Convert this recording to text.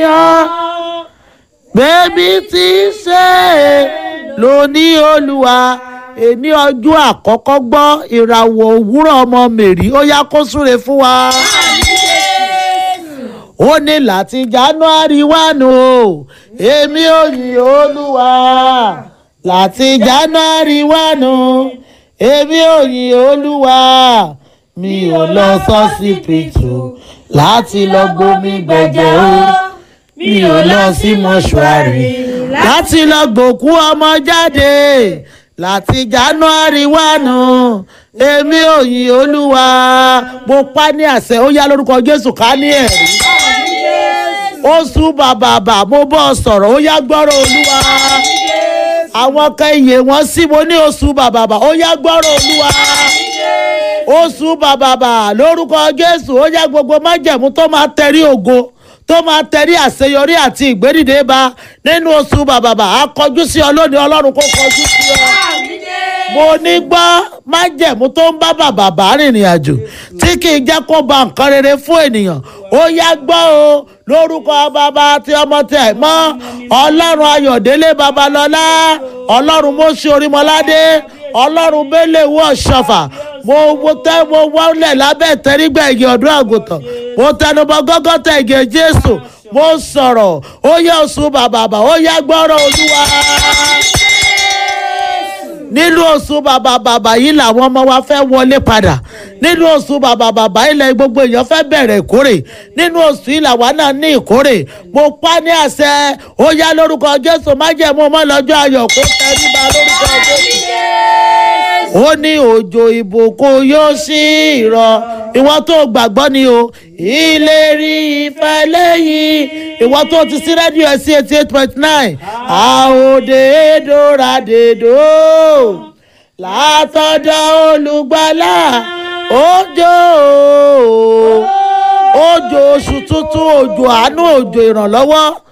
bẹ́ẹ̀bí tí ń ṣe lóní olúwa èní ọjọ́ àkọ́kọ́ gbọ́ ìràwọ̀ òwúrọ̀ ọmọ mèrí ó yá kó súre fún wa. ó ní láti january one o èmi ò yìn olúwa láti january one o èmi ò yìn olúwa mi ò lọ sọ́sibítù láti lọ gbomi gbẹ̀jẹ̀ o mi ò lọ sí mọ́ṣúárì láti lọ gbòkú ọmọ jáde láti january one èmi ò yìn olúwa mo pa ní àṣẹ ó yá lórúkọ jésù ká ní ẹ̀rí oṣù bàbàbà mo bọ́ sọ̀rọ̀ ó yá gbọ́rọ̀ olúwa àwọn kan iye wọn sí mo ní oṣù bàbàbà ó yá gbọ́rọ̀ olúwa oṣù bàbàbà lórúkọ jésù ó yá gbogbo májẹ̀mú tó máa tẹ̀rí ògo tó máa tẹ̀rí àṣeyọrí àti ìgbédìde bá nínú oṣù bàbàbà á kọjú sí ọ lónìí ọlọ́run kó kọjú sí ọ mo ní gbọ́ májẹ̀mú tó ń bá bàbàbà rìnrìn àjò tí kì í jẹ́ kó ba nǹkan rere fún ènìyàn ó yá gbọ́ o lórúkọ bàbá àti ọmọ tẹ̀ mọ́ ọlọ́run ayọ̀délé babalọ́lá ọlọ́run mọ́sí orímọ́ládé ọlọ́run bẹ́lẹ̀ wọ́ ṣọfà mo mo tẹ́ mo wọlé lábẹ́ tẹ́rígbà igi ọdún àgùntàn mo tẹnubọ gọ́gọ́tà igi jésù mo sọ̀rọ̀ ó yẹ oṣù bàbàbà ó yá gbọ́rọ̀ olúwa nínú oṣù bàbà bàbà yìí làwọn ọmọ wa fẹ́ wọlé padà nínú oṣù bàbà bàbà ilẹ̀ gbogbo èèyàn fẹ́ bẹ̀rẹ̀ ìkórè nínú oṣù yìí làwa náà ní ìkórè mo pa ní àṣẹ ó yá lórúkọ jésù májẹ̀mú mọ́ lọ́jọ́ ayọ̀ kó tẹríba lórúkọ jésù ó ní òjò ìbùkún yóò sí ìrọ̀ ìwọ tó gbàgbọ́ ni o ìlérí ìfẹ́ lẹ́yìn ìwọ tó ti sí rédíò ẹ̀ sí eighty eight point nine àòdèédòràdèdò látọ̀dọ̀ olùgbàlà òjò òjò oṣù tuntun òjò àánú òjò ìrànlọ́wọ́